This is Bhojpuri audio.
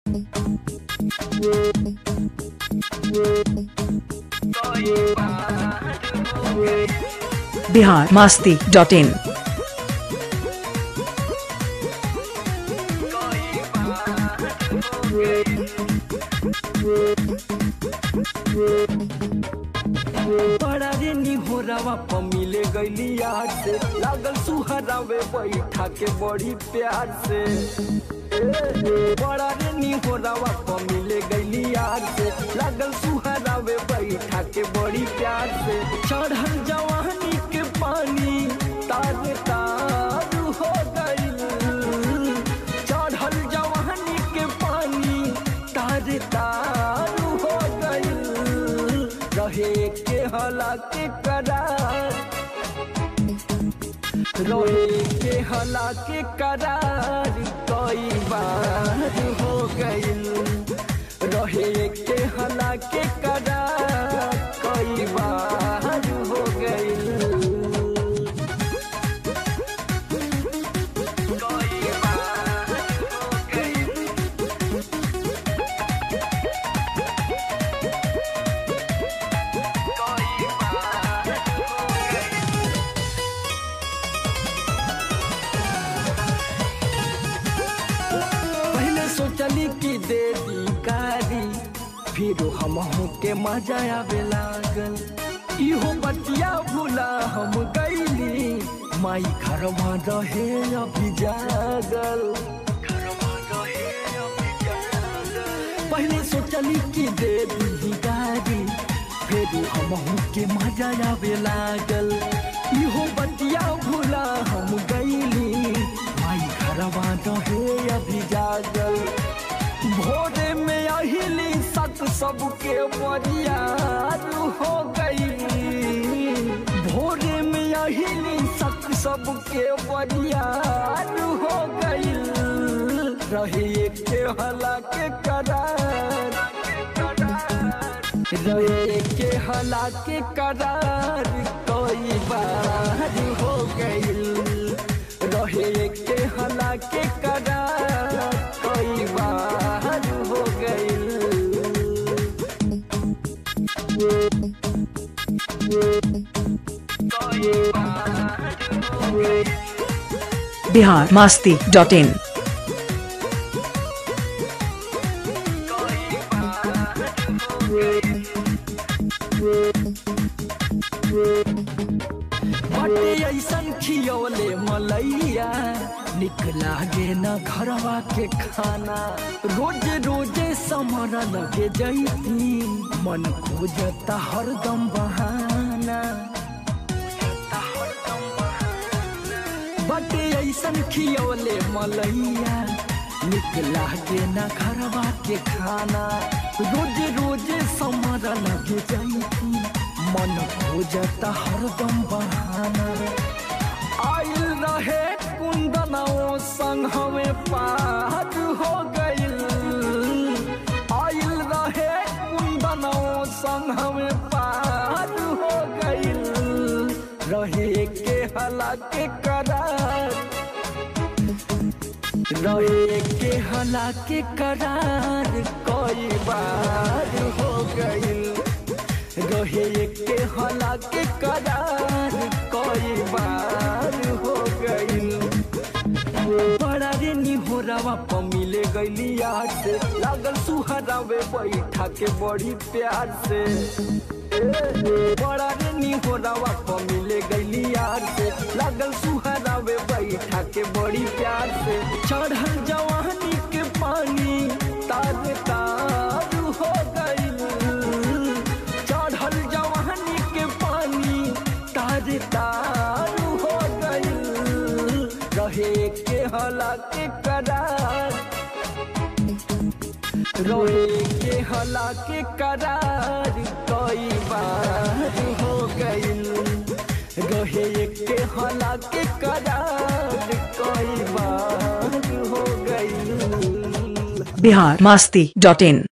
बिहार मास्ती डॉट इन बड़ा रे निहोरावा प मिले गईली यार से लागल सुहरावे बैठा के बड़ी प्यार से ए, बड़ा रे निहोरावा प मिले गईली यार से लागल सुहरावे बैठा के बड़ी प्यार से चढ़ल जवानी के पानी तार तार हो गईल चढ़ल जवानी के पानी तार तार हो गईल रहे के हला के करार रहे के हला के करार कई बार हो गईल रहे के हला के करार कई बार हो गईल कई बार हो गईल कई बार हो गईल पहले सोचली कि दे दी गारी फिर हम के मजा आवे लागल इहो बतिया भूला हम गईली माई घरवा रहे अभी जागल घरवा रहे अभी जागल। पहले सोचली कि दे दी गारी फिर हम के मजा आवे लागल इहो बतिया भूला हम गईली माई घरवा रहे अभी जागल भोरे में अहिली सत सबके बरियार हो गई भोरे में अहिली सत सबके बरियार हो गई रहे के हला के करार रहे के हला के करार कई बार हो गईल रहे के हला के करार कई बार हो गईल कई बार हो गईल बिहार मास्ती डॉट इन बटे ऐसन खियौले मलैया निक लागे न घरवा के खाना रोज रोजे समर लगे जैती मन खोजता हरदम बहाना बटे ऐसन खियौले मलैया निक लागे न घरवा के खाना रोज रोजे समर लगे जैती मन खोजता हरदम बहाना आइल रहे कुंदनों संग हमें पार हो गइल आइल रहे कुंदनों संग हमें पार हो गइल रहे के हला के करार रहे के हला के करार कई बार हो गइल रहे के हला के करार कई बार हो गइल बड़ा रे निहोरावा प मिले गईली यार से लागल सुहरावे बैठा के बड़ी प्यार से ए, बड़ा रे निहोरावा प मिले गईली यार से लागल सुहरावे बैठा के बड़ी प्यार से चढ़ल जवानी के पानी तार तार हो गईल चढ़ल जवानी के पानी तार तार हो गईल रहे के हला के करार रहे के हला के करार कई बार हो गईल रहे के हला के करार कई बार हो गईल बिहार मास्ती डॉट इन